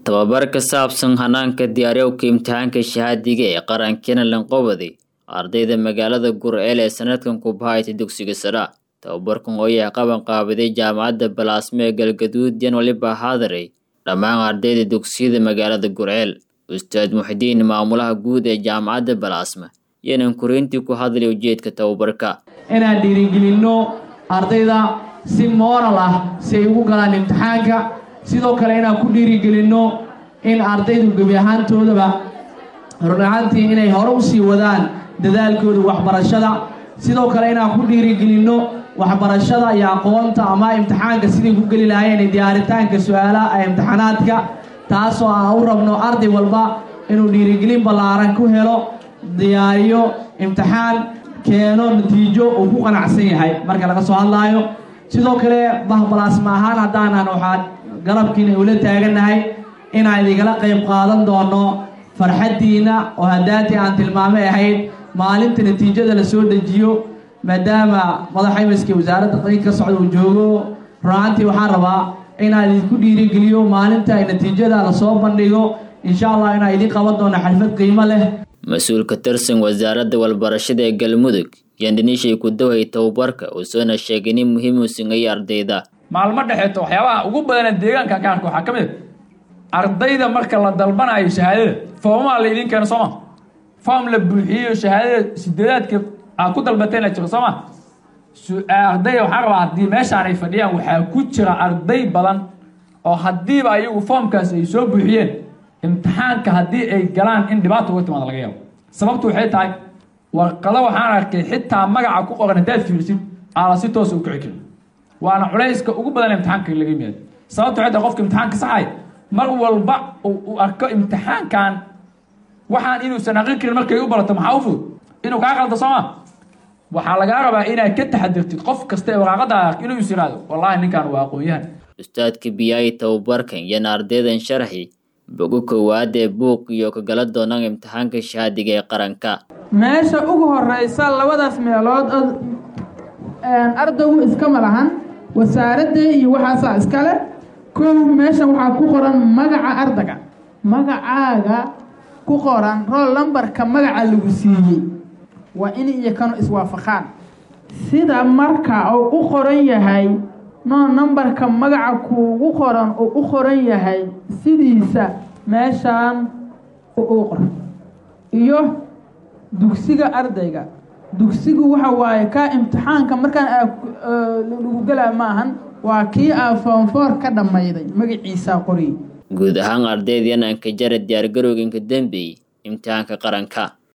tababar ka saabsan hanaanka diyaariyowka imtixaanka shahaadiga ee qarankeena lanqobadi ardayda magaalada gurceel ee sanadkan ku bahaytay dugsiga sara tababarkan oo yahay qaban qaabiday jaamacadda balaasme ee galgaduud yan waliba haadaray dhammaan ardayda dugsiyada magaalada gurceel ustaad muxidiin maamulaha guud ee jaamacadda balaasme yanan korintii ku hadlay ujeedka tababarka inaan dhiirigelinno ardayda si mooral ah si ay ugu galaan imtixaanka sidoo kale inaan ku dhiirigelinno in ardaydu gebi ahaantoodaba run ahaantii inay hore u sii wadaan dadaalkooda waxbarashada sidoo kale inaan ku dhiirigelinno waxbarashada iyo aqoonta ama imtixaanka siday ku geli lahaayeen diyaaritaanka su-aalaha ee imtixaanaadka taasoo aan u rabno arday walba inuu dhiirigelin ballaaran ku helo diyaariyo imtixaan keeno natiijo uu ku qanacsan yahay marka laga soo hadlaayo sidoo kale bahbalaasma ahaan haddaanan waxaa garabkiina ula taagannahay inaan idingala qayb qaadan doono farxaddiina oo haddaantii aan tilmaamay ahayd maalinta natiijada la soo dejiyo maadaama madaxa imiska wasaaradda qeyn ka socda uu joogo runaantii waxaan rabaa inaan idinku dhiirigeliyo maalinta ay natiijada lasoo bandhigo insha allah inaan idiin qaban doono xalfad qiimo leh mas-uul ka tirsan wasaaradda walbarashada ee galmudug yandaniishay ku dawhay tababarka uusoona sheegay in muhiim uu singayay ardayda maalmo dhexeeto waxyaabaha ugu badana deegaanka ka arka waxaa ka mid a ardayda marka la dalbanayo shahaadada foomaha la idiin keeno sooma foom la buuxiyeyo shahaadada sideedaadka aad ku dalbateen la jiro sooma ardayda waxaan rabaa haddii meeshaan ay fadhiyaan waxaa ku jira arday badan oo haddiiba ayagu foomkaas ay soo buuxiyeen imtixaanka haddii ay galaan in dhibaata uga timaada laga yaabo sababtu waxay tahay warqado waxaan arkay xitaa magaca ku qoran haddaad fiirisid aala si toosa u kici karin waana culayska ugu badan imtixaanka laga yimaado sababtu waxay tahay qofka imtixaanka saxay mar walba uu arko imtixaankan waxaan inuusan aqrin karin markay u barato maxaa u fudud inuu kaa qaldo sooma waxaa lagaa rabaa inaad ka taxadirtid qof kasta ee waraaqada inuu is yiraahdo wallaahi ninkan waa aqoon-yahan ustaadka biyaayi tababarkan yana ardaydan sharaxi bogo koowaad ee buuq iyo ka gala doonaan imtixaanka shahaadiga ee qaranka meesha ugu horeysa labadaas meelood ardaygu iskama lahan wasaaradda iyo waxaasaa iskale kow meeshan waxaa ku qoran magaca ardayga magacaaga ku qoran rool lambarka magaca lagu siiyey waa in iyo kanu iswaafaqaan sida marka uu u qoran yahay noo nambarka magaca kuugu qoran uu u qoran yahay sidiisa meeshaan u qoran iyo dugsiga ardayga dugsigu waxa waaye kaa imtixaanka markaan lagu gelaa ma ahan waa kii aa foonfoor ka dhammayday magaciisaa qoriy guud ahaan ardayda yananka jara diyaargarowganka dembeey imtixaanka qaranka